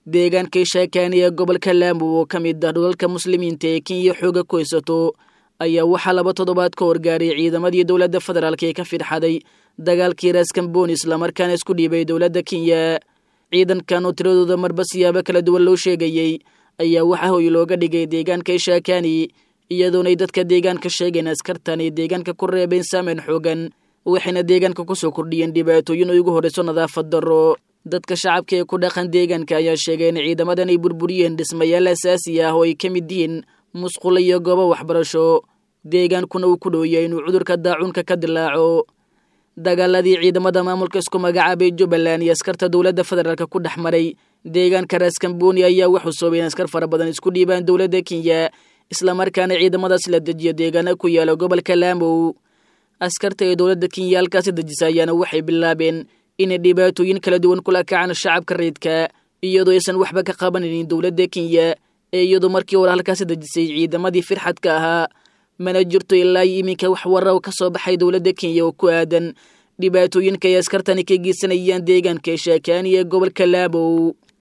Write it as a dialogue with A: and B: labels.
A: deegaankay shaakaani ee gobolka laamo oo ka mid ah dhulalka muslimiinta ee kenya xooga ku haysato ayaa waxaa laba toddobaad ka horgaaray ciidamadii dowladda federaalk ee ka fidxaday dagaalkii raaskambooni islamarkaana isku dhiibay dowladda kenya ciidankan oo tiradooda marba siyaabo kala duwan loo sheegayey ayaa waxaa hoy looga dhigay deegaanka shaakaani iyadoonay dadka deegaanka sheegeen askartan ay deegaanka ku reebeen saameyn xoogan waxayna deegaanka kusoo kordhiyeen dhibaatooyin oo ugu horrayso nadaafad darro dadka shacabka ee ku dhaqan deegaanka ayaa sheegay in ciidamadan ay burburiyeen dhismayaal asaasi ah oo ay ka mid yihiin musqulo iyo goobo waxbarasho deegaankuna uu ku dhowyahay inuu cudurka daacuunka ka dilaaco dagaaladii ciidamada maamulka isku magacaabay jubbaland iyo askarta dowladda federaalk ku dhex maray deegaanka raaskambooni ayaa waxuu soobay in askar fara badan isku dhiibaan dowladda kenya islamarkaana ciidamadaas la dejiyo deegaana ku yaala gobolka laamow askarta ee dowladda kenya halkaasi dejisa ayaana waxay bilaabeen inay dhibaatooyin kala duwan kula kacaan shacabka rayidka iyadoo aysan waxba ka qabanaynin dowladda kenya ee iyadoo markii hore halkaasi dejisay ciidamadii firxadka ahaa mana jirto ilaa iyo iminka wax warra ka soo baxay dowladda kenya oo ku aadan dhibaatooyinka ay askartani ka geysanayaan deegaanka shaakaani ee gobolka laabow